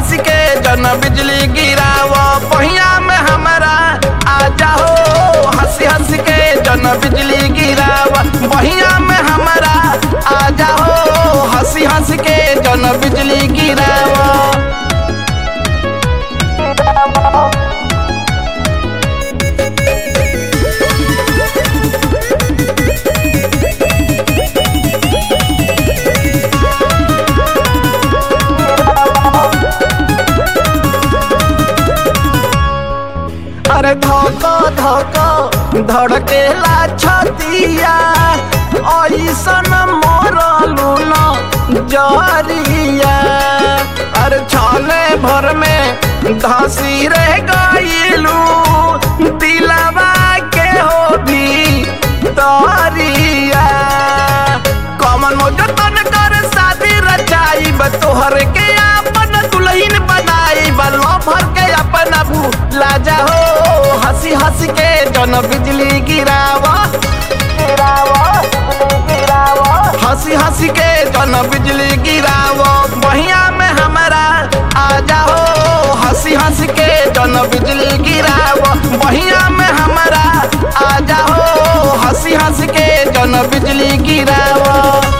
हंस के जन बिजली गिराव पहिया में हमारा आ जाओ हंसी हंस के जन बिजली गिराव पहिया में हमारा आ जाओ हंसी हंस के जन बिजली गिराव अरे धोको धोको धड़केला छतिया ऐसन मोरलू न जरिया अरे छाले भर में धसी रह गईलू दिलवा के हो भी तरिया कमन मोजतन कर शादी रचाई तोहर के अपन दुल्हन बनाई बलो भर के अपन भूला जाओ हंसी हंस के जन बिजली गिरावा हंसी हंसी के जन बिजली गिरावो बहिया में हमारा आ जाओ हंसी हंस के जन बिजली गिरावो बहिया में हमारा आ जाओ हंसी हंस के जन बिजली गिरावो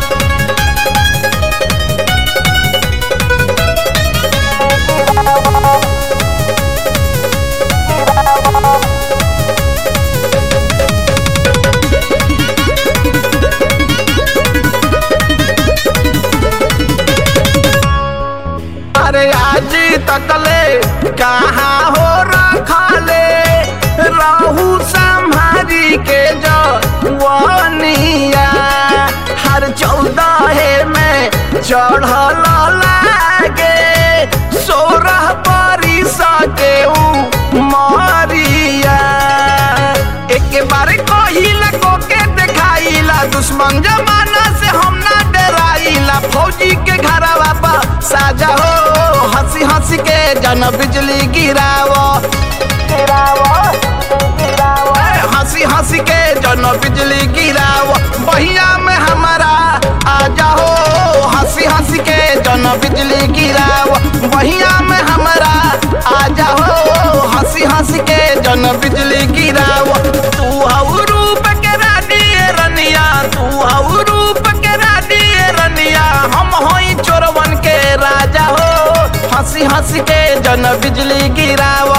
अरे आज तकले कहाँ हो रखले रहू संभारी के जवनिया हर चौदह में चढ़ल लागे सोरह परी सके मरिया एक बार कहिला को के देखाइला दुश्मन जमाना से हम ना डराइला फौजी के घरवा पर साजा हो हंसी हंसी के जन बिजली गिरावो ए, हंसी हंसी के जन बिजली गिरावो बहिया में हमारा आ जाओ हंसी हंसी के जन बिजली गिरावो बहिया में हमारा आ जाओ हंसी हंसी के जन बिजली गिरावो तू हऊ रूप के रानी रनिया तू हऊ रूप के रानी रनिया हम होई चोरवन के राजा हो हंसी हंसी के जन बिजली गिरावो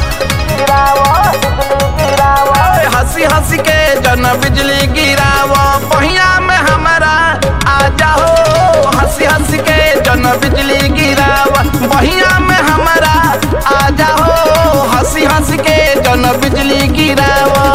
ए, हंसी हंसी के जन बिजली गिरावो पहिया में हमारा आ जाओ हंसी हंसी के जन बिजली गिरावो बहिया में हमारा आ जाओ हंसी हंसी के जन बिजली गिरावो